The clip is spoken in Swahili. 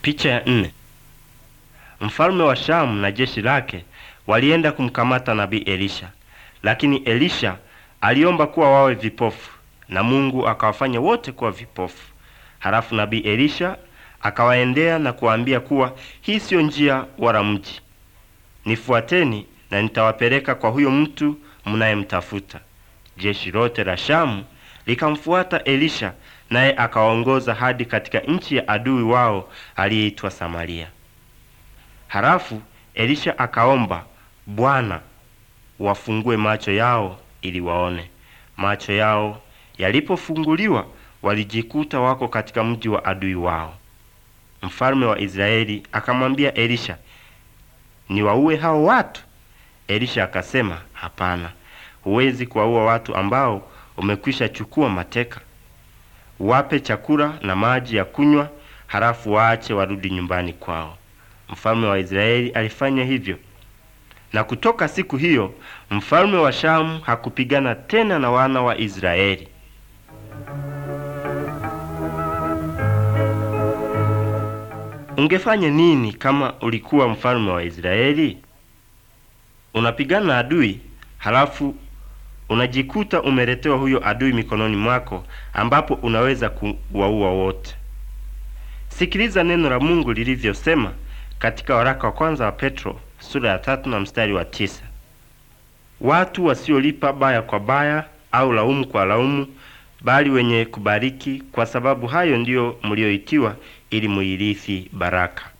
Picha ya nne. Mfalme wa Shamu na jeshi lake walienda kumkamata nabii Elisha, lakini Elisha aliomba kuwa wawe vipofu na Mungu akawafanya wote kuwa vipofu. Halafu nabii Elisha akawaendea na kuwaambia kuwa hii siyo njia wala mji, nifuateni na nitawapeleka kwa huyo mtu mnayemtafuta. Jeshi lote la Shamu likamfuata Elisha, naye akawaongoza hadi katika nchi ya adui wao aliyeitwa Samaria. Halafu Elisha akaomba, Bwana, wafungue macho yao ili waone. Macho yao yalipofunguliwa, walijikuta wako katika mji wa adui wao. Mfalme wa Israeli akamwambia Elisha, niwaue hao watu? Elisha akasema, hapana, huwezi kuwaua watu ambao umekwisha chukua mateka. Wape chakula na maji ya kunywa, halafu waache warudi nyumbani kwao. Mfalme wa Israeli alifanya hivyo, na kutoka siku hiyo mfalme wa Shamu hakupigana tena na wana wa Israeli. Ungefanya nini kama ulikuwa mfalme wa Israeli? Unapigana na adui, halafu unajikuta umeletewa huyo adui mikononi mwako, ambapo unaweza kuwaua wote. Sikiliza neno la Mungu lilivyosema katika waraka wa kwanza wa Petro sura ya tatu na mstari wa tisa watu wasiolipa baya kwa baya au laumu kwa laumu, bali wenye kubariki, kwa sababu hayo ndiyo mlioitiwa, ili muirithi baraka.